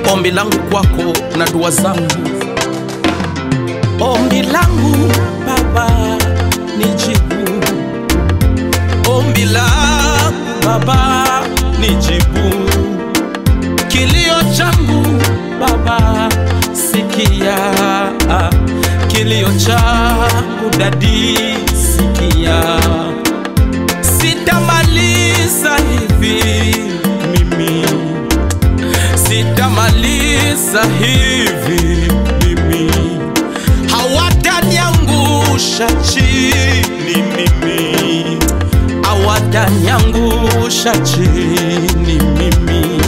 ombi langu kwako na dua zangu, ombi langu Baba nijibu, ombi langu Baba nijibu, kilio changu Baba sikia, kilio changu dadi sikia, sitamaliza hivi mimi sitamaliza hivi mimi, hawataniangusha chini mimi, hawataniangusha chini mimi,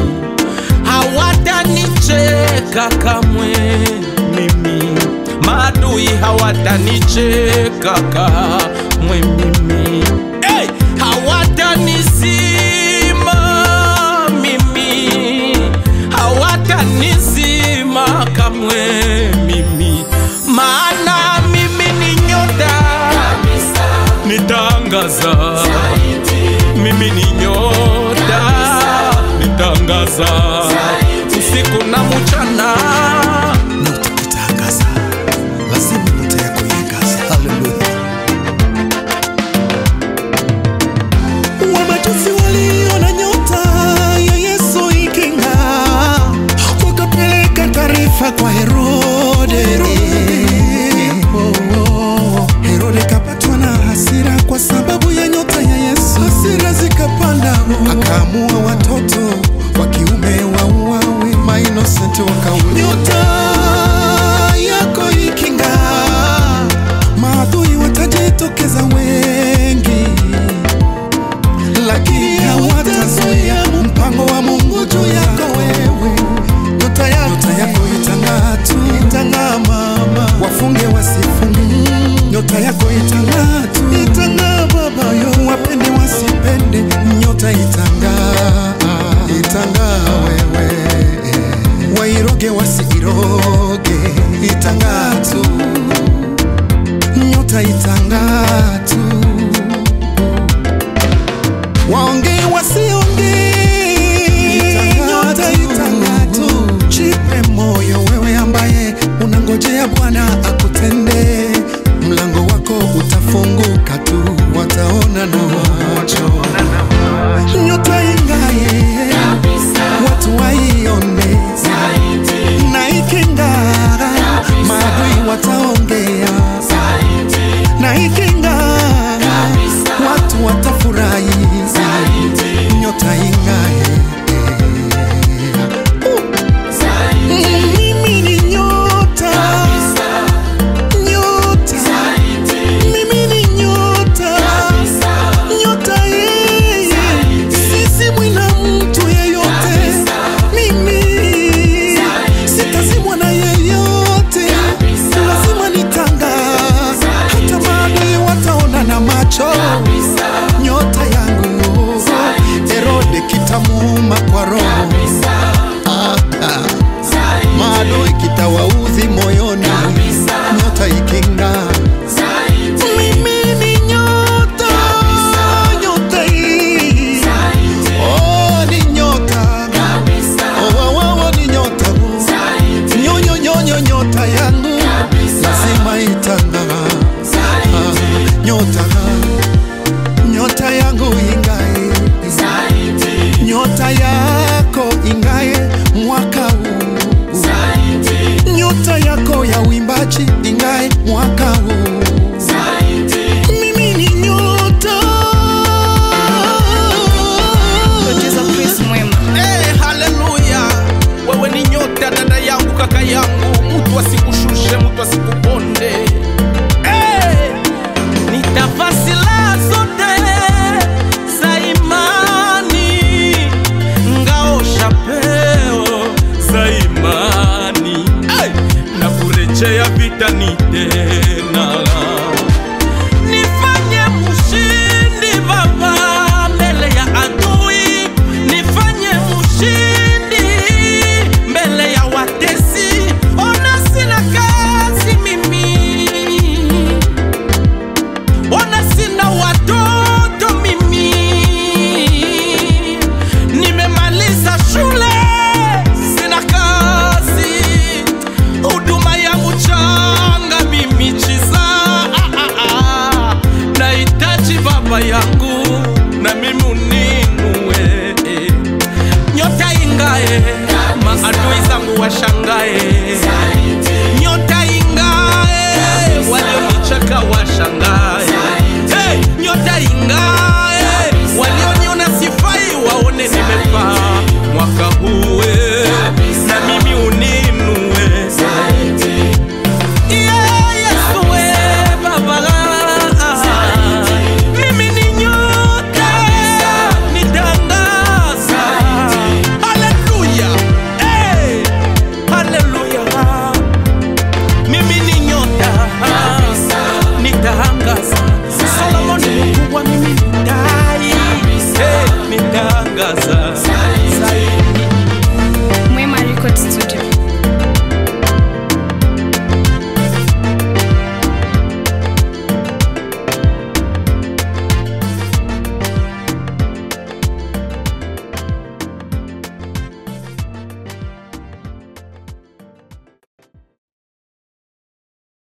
hawatanicheka kamwe mimi, maadui hawatanicheka kamwe mimi, hey! hawatanizima mimi hawatanizima kamwe mimi, maana mimi ni nyota nitangaza, mimi ni nyota nitangaza usiku na mchana. Nyota itangaza, lazima nyota yako iangaze. Haleluya! Wamajusi waliona nyota ya Yesu iking'aa, wakapeleka taarifa kwa Herode. Oh, oh. Herode kapatwa na hasira kwa sababu ya nyota ya Yesu, hasira zikapanda, akaamua watoto wa kiume wauawe, mainosenti wakauliwa. Nyota yako iking'aa, maadui watajitokeza wengi lakini hawatazuia mpango wa Mungu juu yako wewe. Nyota yako, nyota yako itang'aa tu, itang'aa mama, wafunge wasifunge. Nyota yako itang'aa tu, itang'aa baba yo, wapende wasipende, nyota itang'aa, itang'aa wewe, wairoge wasiiroge, itang'aa tu, nyota itang'aa tu waonge wasionge, nyota itang'aa tu. Jipe moyo wewe ambaye unangojea Bwana akutende, mlango wako utafunguka tu, wataona na macho. Nyota ingaye watu waione, na iking'aa maadui wataongea, na iking'aa watu watafurahi, nyota ing'ae. Mimi ni nyota, nyota, mimi ni nyota, nyota yeye, sisi na mimi uninue nyota ingae maadui zangu washangae nyota ingae walionicheka washangae hey, nyota ingae